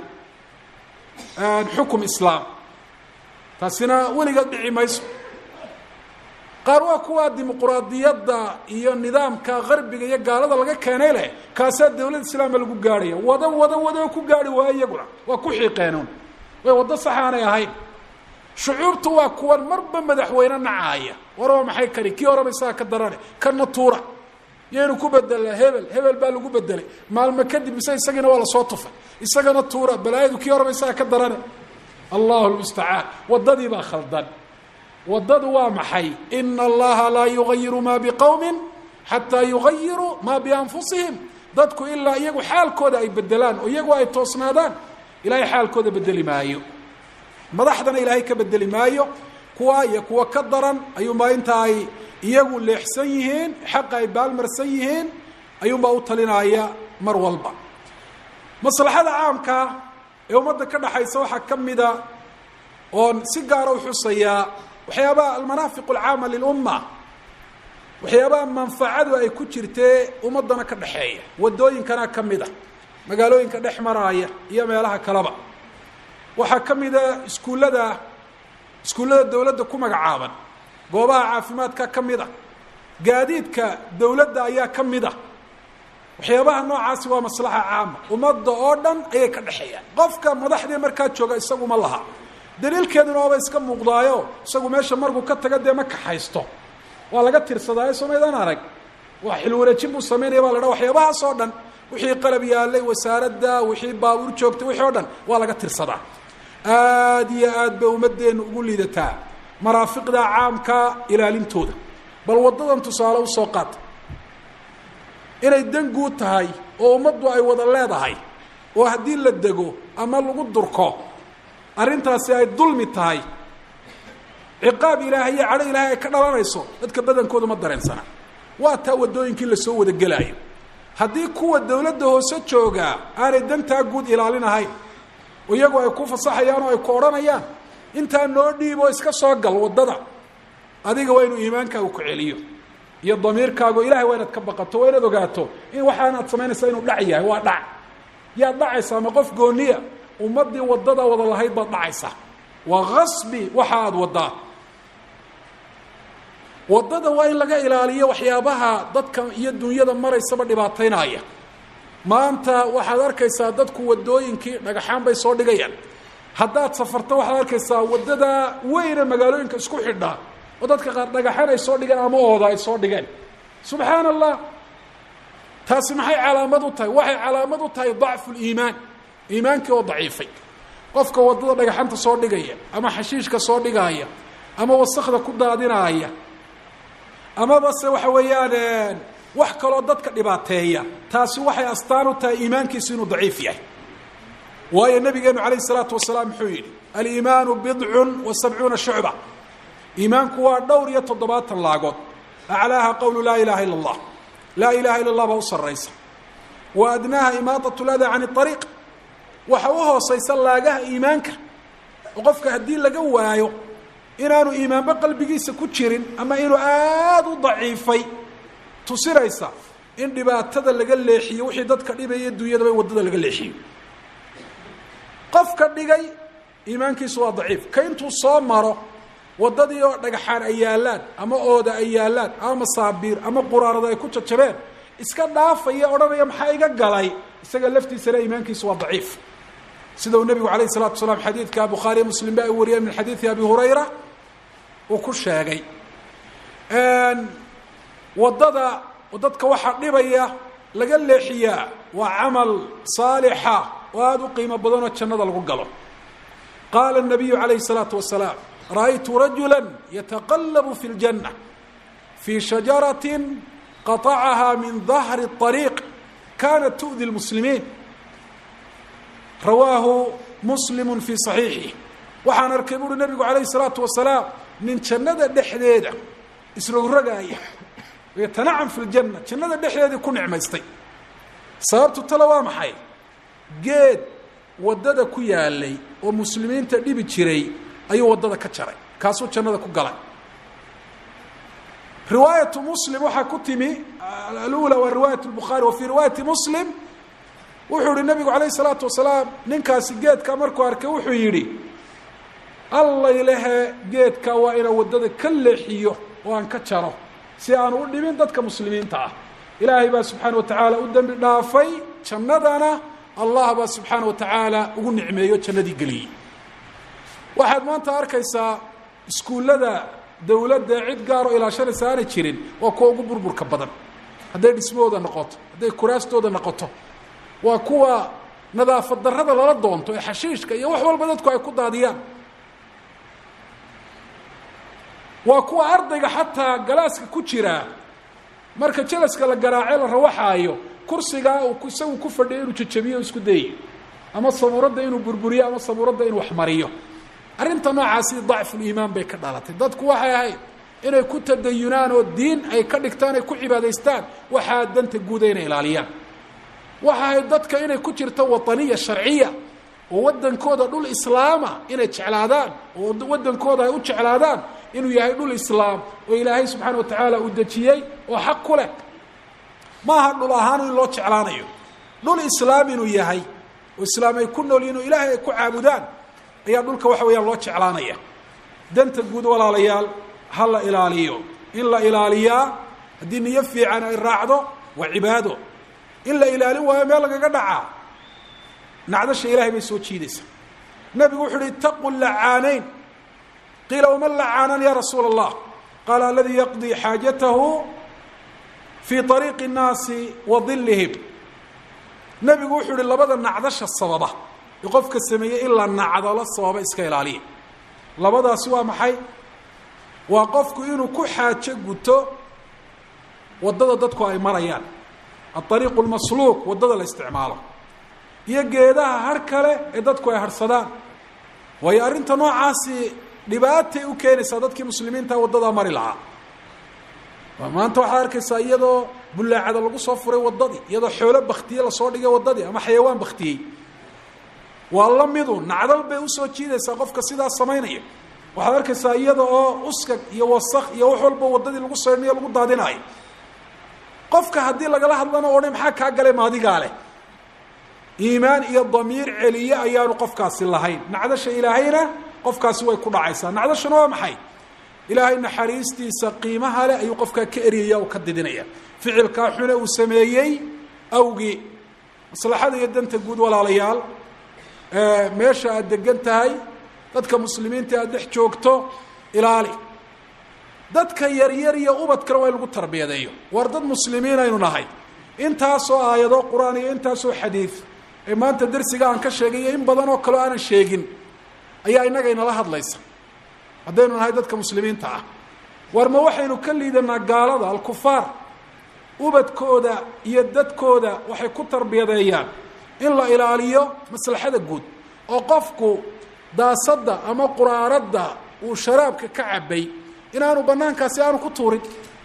xukum islaam taasina weligeed dhici mayso qaar waa kuwaa dimuquraadiyadda iyo nidaamka qarbiga iyo gaalada laga keenay leh kaasaa dawlad islaama lagu gaadhaya wada wada wada ku gaari waayo iyaguna waa ku xiiqeenun way waddo sax aanay ahayn shucuubtu waa kuwan marba madaxweyne nacaaya war waa maxay kani kii horeba isaga ka darane kana tuura yaynu ku bedelaa hebel hebel baa lagu bedelay maalmo kadib mise isagiina waa lasoo tufay isagana tuura balaayadu kii horeba isaga ka darane allahu lmustacaan waddadii baa khaldan waddadu waa maxay ina allaha laa yugayiru ma biqowmin xataa yugayiruu maa bianfusihim dadku ilaa iyagu xaalkooda ay bedelaan oo iyagu ay toosnaadaan ilaahay xaalkooda bedeli maayo madaxdana ilaahay ka bedeli maayo kuwa iyo kuwa ka daran ayuunbaa inta ay iyagu leexsan yihiin xaqa ay baalmarsan yihiin ayuunbaa u talinaya mar walba maslaxada caamkaa ee ummadda ka dhaxaysa waxaa ka mida oon si gaara u xusayaa waxyaabaha almanaafiq alcaama lilumma waxyaabaha manfacadu ay ku jirtee ummaddana ka dhexeeya waddooyinkana ka mid a magaalooyinka dhex maraaya iyo meelaha kaleba waxaa ka mida iskuullada iskuullada dawladda ku magacaaban goobaha caafimaadka ka mid a gaadiidka dawladda ayaa ka mid a waxyaabaha noocaasi waa maslaxa caama ummadda oo dhan ayay ka dhexeeyaan qofka madaxdii markaa jooga isaguma laha daliilkeeduna waaba iska muuqdaayo isagu meesha markuu ka taga dee ma kaxaysto waa laga tirsadaayo somaydaan arag waa xilwareejin buu samaynaya baa la dhaha waxyaabahaas oo dhan wixii qalab yaalay wasaaradda wixii baabuur joogtay wixii o dhan waa laga tirsadaa aada iyo aad bay ummaddeenu ugu liidataa maraafiqda caamka ilaalintooda bal waddadan tusaale usoo qaata inay dan guud tahay oo ummaddu ay wada leedahay oo haddii la dego ama lagu durko arrintaasi ay dulmi tahay ciqaab ilaahay iyo cadho ilaahay ay ka dhalanayso dadka badankooda ma dareensana waa taa waddooyinkii lasoo wada gelaayo haddii kuwa dawladda hoose joogaa aanay dantaa guud ilaalinahayn oo iyagu ay ku fasaxayaan oo ay ku odhanayaan intaa noo dhiib oo iska soo gal waddada adiga waa inuu iimaankaagu ku celiyo iyo damiirkaagu ilahay waa inaad ka baqato waa inaad ogaato in waxaanaad samaynaysaa inuu dhac yahay waa dhac yaad dhacaysaa ma qof gooniya ummaddii waddada wada lahayd baad dhacaysaa waa kasbi waxa aada waddaa waddada waa in laga ilaaliyo waxyaabaha dadka iyo dunyada maraysaba dhibaataynaya maanta waxaad arkaysaa dadku waddooyinkii dhagaxaan bay soo dhigayaan haddaad safarto waxaad arkaysaa waddada weyne magaalooyinka isku xidha oo dadka qaar dhagaxan ay soo dhigeen ama ooda ay soo dhigeen subxaana allah taasi maxay calaamad u tahay waxay calaamad u tahay dacfu liimaan iimaankii oo daciifay qofka waddada dhagaxanta soo dhigaya ama xashiishka soo dhigaaya ama wasakda ku daadinaaya amaba se waxa weeyaan wax kaloo dadka dhibaateeya taasi waxay astaan u tahay iimaankiisu inuu daciif yahay waayo nabigeenu calayh isalaatu wasalaam muxuu yidhi aliimaanu bidcun wa sabcuuna shucba iimaanku waa dhowr iyo toddobaatan laagood aclaaha qowlu laa ilaha ila allah laa ilaha illa allah baa u sarraysa wa adnaaha imaadat lada can ariiq waxa u hoosaysa laagaha iimaanka oo qofka haddii laga waayo inaanu iimaanba qalbigiisa ku jirin ama inuu aada u daciifay tusinaysa in dhibaatada laga leexiyo wixii dadka dhibaya dunyadaba in waddada laga leexiyo qofka dhigay iimaankiisu waa daciif ka intuu soo maro waddadii oo dhagaxaan ay yaallaan ama ooda ay yaallaan ama masaabiir ama quraarada ay ku jajabeen iska dhaafaya odhanaya maxaa iga galay isaga laftiisana iimaankiisu waa daciif sida uu nebigu alayh الsalatu wasalaam xadiidka bukhaariya muslim ba ay wariyeen min xadiidi abi hurayra uu ku sheegay waddada dadka waxaa dhibaya laga leexiyaa waa camal saalixa oo aada u qiimo badanoo jannada lagu galo qaala الnabiyu alayh الsalaatu wasalaam ra'aytu rajula yataqalabu fi اljanة fii shajarati qaطacaha min dahri الطariiq kanat tu'di اlmuslimiin rawaahu muslimu fii صaxiixih waxaan arkay buuhi nabigu calayh الsalaatu wasalaam nin jannada dhexdeeda isrogrogaaya yatanacam fi ljanna jannada dhexdeedii ku nicmaystay sababtu tale waa maxay geed waddada ku yaalay oo muslimiinta dhibi jiray ayuu waddada ka jaray kaasuu jannada ku galay riwaayatu muslim waxaa ku timi alula waa riwaayat lbukhaari wa fii riwaayati muslim wuxuu yihi nabigu calayh isalaatu wasalaam ninkaasi geedka markuu arkay wuxuu yidhi allaylehe geedka waa inaan waddada ka leexiyo oo aan ka jaro si aan u dhibin dadka muslimiinta ah ilaahay baa subxaana wa tacaala u dembi dhaafay jannadana allah baa subxaana wa tacaala ugu nicmeeyo jannadii geliyey waxaad maanta arkaysaa iskuullada dawladda cid gaaroo ilaashanaysa aanay jirin waa kuwa ugu burburka badan hadday dhismahooda noqoto hadday kuraastooda noqoto waa kuwa nadaafad darrada lala doonto ee xashiishka iyo wax walba dadku ay ku daadiyaan waa kuwa ardayga xataa galaaska ku jiraa marka jelaska la garaace la rawaxaayo kursigaa uu isagu ku fadhiyo inuu jajabiyo o isku dayayo ama sabuuradda inuu burburiyo ama sabuuradda inuu waxmariyo arrinta noocaasi dacfuliimaan bay ka dhalatay dadku waxay ahayd inay ku tadayunaan oo diin ay ka dhigtaan ay ku cibaadaystaan waxaa danta guuda inay ilaaliyaan waxa ahayd dadka inay ku jirto waطaniya sharciya oo waddankooda dhul islaama inay jeclaadaan oo waddankooda ay u jeclaadaan inuu yahay dhul islaam oo ilaahay subxaana wa tacaala uu dejiyey oo xaq ku leh ma aha dhul ahaan in loo jeclaanayo dhul islaam inuu yahay oo islaam ay ku nool yihin oo ilaahay ay ku caabudaan ayaa dhulka waxa weeyaan loo jeclaanaya danta guud walaalayaal ha la ilaaliyo in la ilaaliyaa haddii niyo fiican ay raacdo waa cibaado in la ilaalin waayo meel lagaga dhacaa nacdasha ilahay bay soo jiidaysaa nabigu wuxu uhi itaqu lacaanayn qiila waman lacaanan ya rasuula allah qaala aladii yaqdii xaajatahu fii ariiqi الnaasi wa dilihim nebigu wuxuu uhi labada nacdasha sababa ee qofka sameeyey in la nacdalo sababa iska ilaaliya labadaasi waa maxay waa qofku inuu ku xaajo guto waddada dadku ay marayaan aariiqu lmasluuq waddada la isticmaalo iyo geedaha har kale ee dadku ay harhsadaan waayo arrinta noocaasi dhibaatay u keenaysaa dadkii muslimiinta waddadaa mari lahaa maanta waxaad arkaysaa iyadoo bullaacada lagu soo furay waddadii iyadoo xoolo baktiye lasoo dhigay waddadii ama xayawaan baktiyey waa la midu nacdal bay usoo jiidaysaa qofka sidaas samaynaya waxaad arkaysaa iyada oo uskag iyo wasak iyo wax walba waddadii lagu saydhnayo lagu daadinayo qofka haddii lagala hadlana o dhan maxaa kaa galay maadigaa leh iimaan iyo damiir celiye ayaanu qofkaasi lahayn nacdasha ilaahayna qofkaasi way ku dhacaysaa nacdashuna waa maxay ilaahay naxariistiisa qiimaha leh ayuu qofkaa ka eryaya oo ka didinaya ficilkaa xune uu sameeyey awgii maslaxada iyo danta guud walaalayaal meesha aad degan tahay dadka muslimiinta aad dhex joogto ilaali dadka yaryar iyo ubadkana waa in lagu tarbiyadeeyo war dad muslimiin aynu nahay intaasoo aayado qur-aan iyo intaasoo xadiid ee maanta darsiga aan ka sheegay iyo in badan oo kaleo aanan sheegin ayaa innaga inala hadlaysa haddaynu nahay dadka muslimiinta ah war ma waxaynu ka liidanaa gaalada alkufaar ubadkooda iyo dadkooda waxay ku tarbiyadeeyaan in la ilaaliyo maslaxada guud oo qofku daasadda ama quraaradda uu sharaabka ka cabay inaanu banaankaasi aanu ku tuurin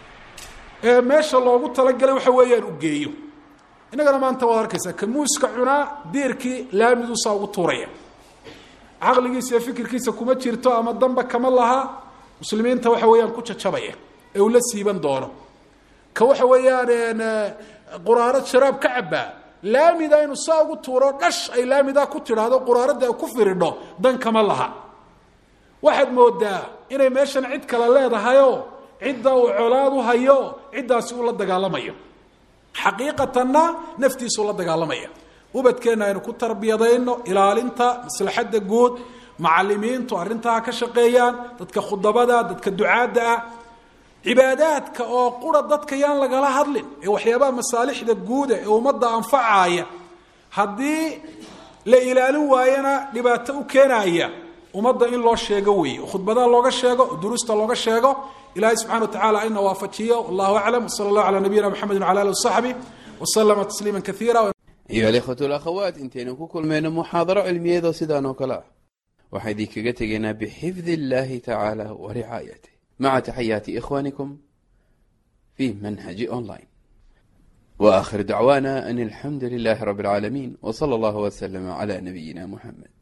ee meesha loogu talagalay waxa weeyaan u geeyo innagana maanta waad arkaysaa ka muuska cunaa diirkii laamiduusaa ugu tuuraya caqligiisa iyo fikirkiisa kuma jirto ama damba kama laha muslimiinta waxa weeyaan ku jajabaya ee uu la siiban doono ka waxa weeyaan quraarad sharaab ka cabaa laamida inu saa ugu tuuro dhash ay laamidaa ku tidhaahdo quraaradda ay ku firidho dan kama laha waxaad moodaa inay meeshan cid kale leedahayoo cidda uu colaad u hayo ciddaasi uu la dagaalamayo xaqiiqatanna naftiisuu la dagaalamaya ubadkeenna aynu ku tarbiyadayno ilaalinta maslaxadda guud macalimiintu arrintaa ka shaqeeyaan dadka khudabada dadka ducaadda ah cibaadaadka oo qura dadka yaan lagala hadlin ee waxyaabaha masaalixda guuda ee ummadda anfacaaya haddii la ilaalin waayana dhibaato u keenaya ummadda in loo sheego weeye khudbadaha looga sheego duruusta looga sheego ilahay subxana wa tacala ina waafajiyo wallahu aclam wsala allahu calaa nabiyina mxamedi wala alih wasaxbi waslama tasliima kaiira ayuha alikhwatu alakhawaat intaynu ku kulmayno muxaadaro cilmiyeedoo sidaan oo kale ah waxaa idinkaga tegaynaa bixifdi illahi tacaala wa ricaayatih maca taxayaati ikhwanikum fi manhaji online wa akhir dacwana an alxamdu lilahi rabi اlcaalamiin w sala allahu wslama cla nabiyina muxamed